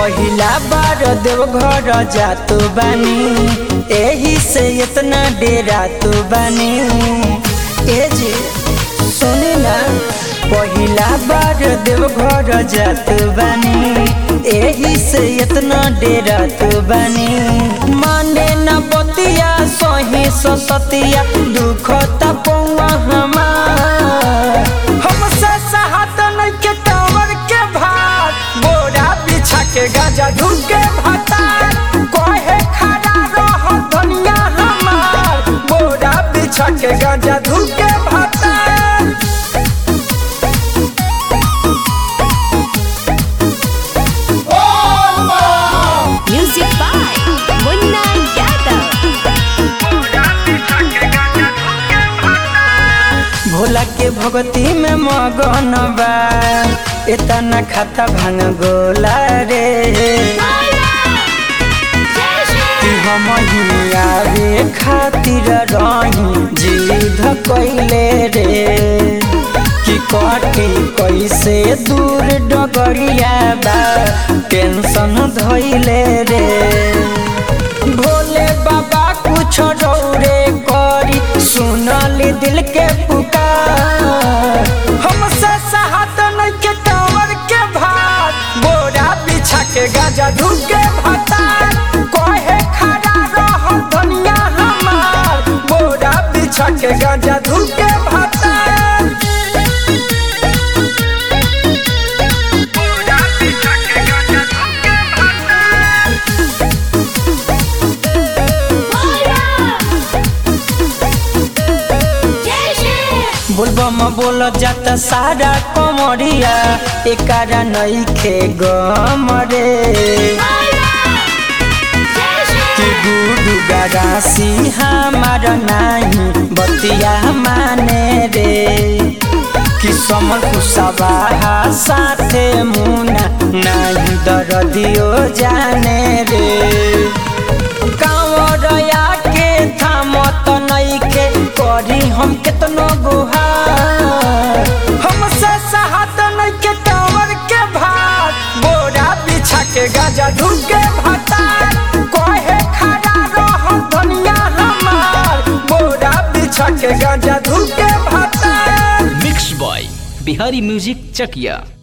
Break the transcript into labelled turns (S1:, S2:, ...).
S1: पहिला बार देव घर जातो बानी एही से इतना डेरा तो बानी ए जी सुनी ना पहिला बार देव घर जातो बानी एही से इतना डेरा तो बानी माने न बतिया सही सतिया दुख तपौआ हमार हमसे सहात नहीं के टावर के भार बोरा बिछा के गाजा ढूंढ भाता कहे खड़ा रह दुनिया हमार बोरा बिछा के गाजा ढूंढ भाता
S2: Music by Munna Yadav.
S1: Bhola के भगती में मगन बा इतना खाता भांग गोला रे कि हम ही आवे खातिर रही जिद कैले रे कि कटे कैसे दूर डगरिया बा टेंशन धैले रे भोले बाबा कुछ रौरे करी सुनली दिल के पुकार हमसे सहात नहीं के टावर के भार बोरा बिछा के गाजा ढूंढ के भाता कहे खड़ा रह दुनिया हमार बोरा बिछा के गाजा ढूंढ के भाता बोलबम बोल जाता सारा कमरिया एकारा नहीं खे गम रे कि गुडू गरासी हमार नाही बतिया माने रे कि समल कुसबा साथे मुना नाही दरदियो जाने रे कांवरया के थामत नइखे करी हम केतनो गुहार हमसे सहात नइखे टावर के भार बोरा बिछा के गाजा ढूंढ के भाता कहे खड़ा रह दुनिया हमार बोरा बिछा के गाजा ढूंढ के भाता
S3: mix by Bihari music Chakiya